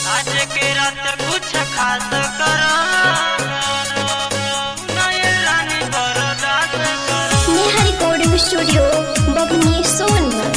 आज के रात कुछ खास करो नए रानी बरदास करो नेहा रिकॉर्डिंग स्टूडियो बबनी सोनभद्र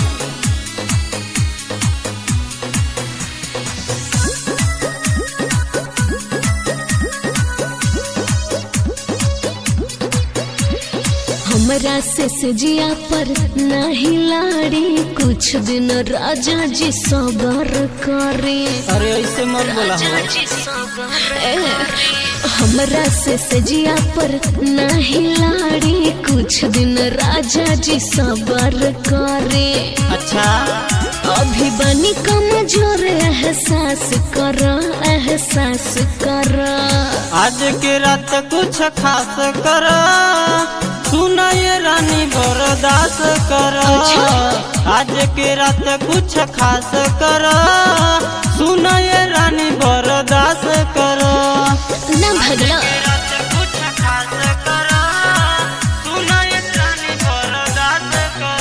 हमरा से सजिया पर नहीं लाड़ी कुछ दिन राजा जी सबर करे अरे ऐसे मत बोला हो ए, हमरा से सजिया पर नहीं लाड़ी कुछ दिन राजा जी सबर करे अच्छा अभी बनी कमजोर एहसास कर एहसास कर आज के रात कुछ खास कर सुना ये रानी बरदास कर आज के रात कुछ खास कर सुना ये रानी बरदास कर ना भगला रात कुछ खास कर सुना ये रानी बरदास कर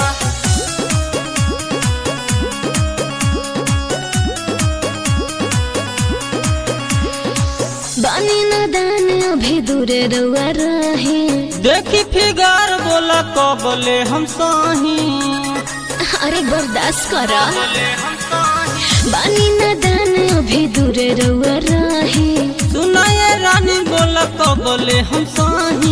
बानी न दान अभी दूरे रुआ रहे देखी फिगार बोला कबले हम साही अरे बर्दाश्त कर बोले हम साही बानी न दान अभी दूरे रुआ रहे सुनाए रानी बोला कबले हम साही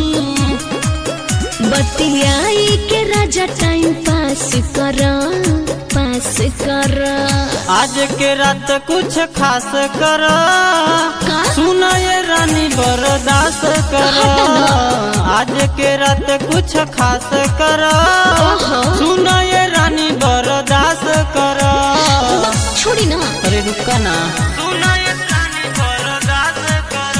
बतियाई के राजा टाइम पास कर पास कर आज के रात कुछ खास कर का? सुनाए रानी बर्दाश्त कर आज के रात कुछ खास कर ओहो। सुनाए रानी बर्दाश्त कर छोड़ी ना अरे रुका ना सुनाए रानी बर्दाश्त कर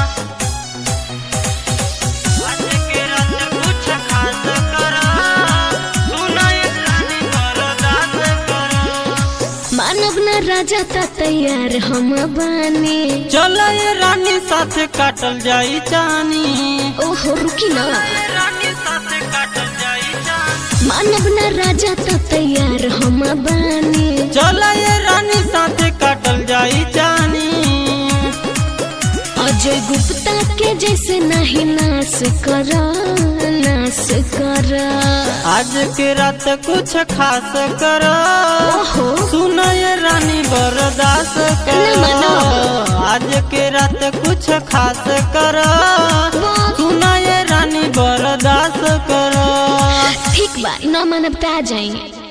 आज के रात कुछ खास कर सुनाए रानी बर्दाश्त कर मानव न राजा ता तैयार हम बानी चलो ये रानी साथ काटल जाई चानी ओहो रुकी ना रानी साथ काटल जाई चानी मानव न राजा ता तैयार हम बानी चलो ये रानी साथ काटल जाई चानी अजय गुप्ता के जैसे नहीं नाश कर नाश कर आज के रात कुछ खास कर ओहो सुनो ये रानी बर्दाश्त कर ना मानो। आज के रात कुछ खास कर सुनो ये रानी बर्दाश्त कर ठीक बा न मानव आ जाएंगे